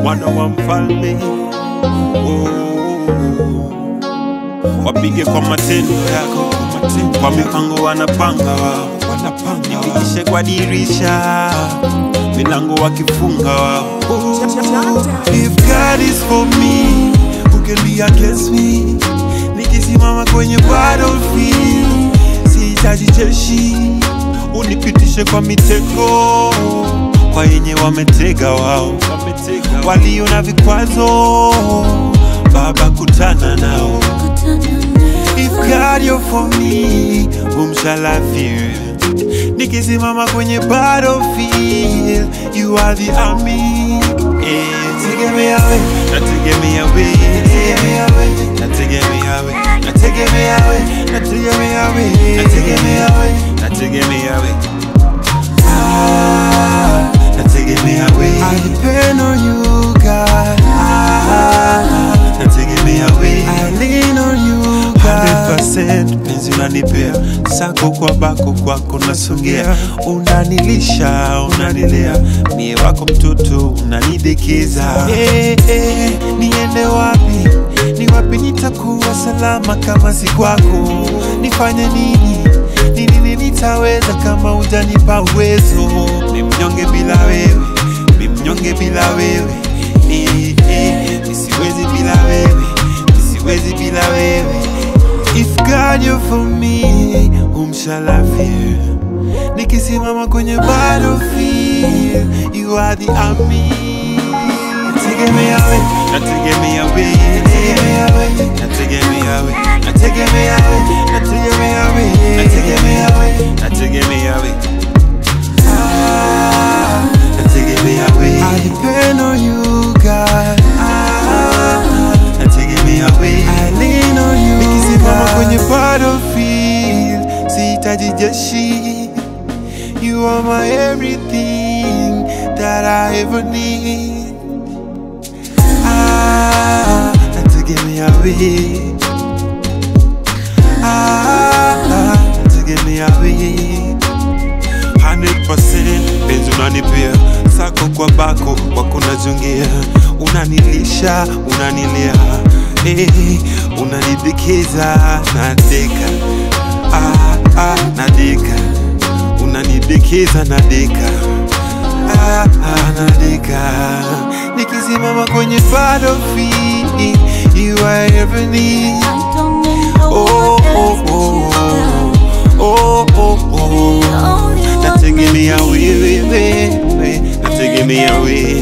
mwana wa mfalme oh. Wapige kwa matendo yako, kwa mipango wanapanga wao, nipitishe kwa dirisha, milango wakifunga wao. If God is for me, who can be against me? Nikisimama kwenye battlefield, sihitaji jeshi, unipitishe kwa mitego, kwa yenye wametega wao, walio na vikwazo, Baba kutana nao. If God you're for me, whom shall I fear? Nikisimama kwenye battlefield, you are the army. Yeah. Tegemea we, nategemea we, nategemea we, nategemea we, nategemea we, nategemea we, nategemea we, nategemea we. Ah, nategemea we. I depend on you, God. Ah, nategemea we. I lean on you, God. 100% penzi unanipea sako kwa bako kwako nasongea unanilisha unanilea mie wako mtoto unanidekeza hey, hey, niende wapi ni wapi nitakuwa salama kama si kwako nifanye nini ni nini nitaweza kama ujanipa uwezo ni mnyonge bila wewe ni mnyonge bila wewe eh, eh, nisiwezi bila wewe nisiwezi bila wewe If God you're for me, whom shall I fear? Nikisimama kwenye battlefield, you are the army. Nategemea we, nategemea we, nategemea we, nategemea we, nategemea we, nategemea we, nategemea we, nategemea we. Ah, nategemea we. I depend on you, God. Ah, nategemea we. I lean on you, Nikisimama kwenye battlefield, sihitaji jeshi. You are my everything that I ever need. Ah, nategemea we. Ah, nategemea we. 100% penzi unanipea sako kwa bako wako najongea unanilisha unanilea eh, unanidekeza nadeka ah, ah, nadeka unanidekeza nadeka ah, ah, nadeka nikisimama kwenye battlefield you are ever need oh, oh, oh, oh, oh, oh. Nategemea wewe, wewe, nategemea wewe